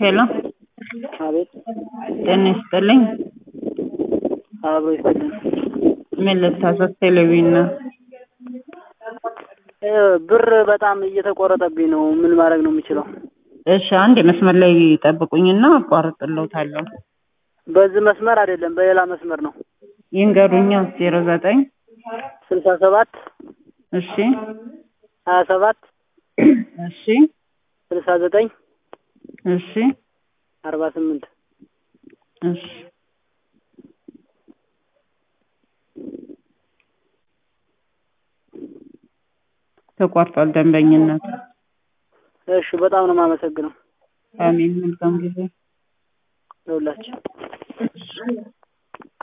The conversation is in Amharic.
ሄሎ አቤት ጤና ይስጥልኝ። አብሮ ይስጥልን። ምን ልታዘዝ? ቴሌቪዥን ነው። እ ብር በጣም እየተቆረጠብኝ ነው። ምን ማድረግ ነው የምችለው? እሺ አንድ መስመር ላይ ጠብቁኝና አቋርጥልዎታለሁ። በዚህ መስመር አይደለም፣ በሌላ መስመር ነው። ይንገሩኛ። ዜሮ ዘጠኝ ስልሳ ሰባት እሺ ሀያ ሰባት እሺ ስልሳ ዘጠኝ እሺ አርባ ስምንት እሺ ተቋርጧል ደንበኝነት። እሺ፣ በጣም ነው የማመሰግነው አሜን። መልካም ጊዜ ለሁላችን።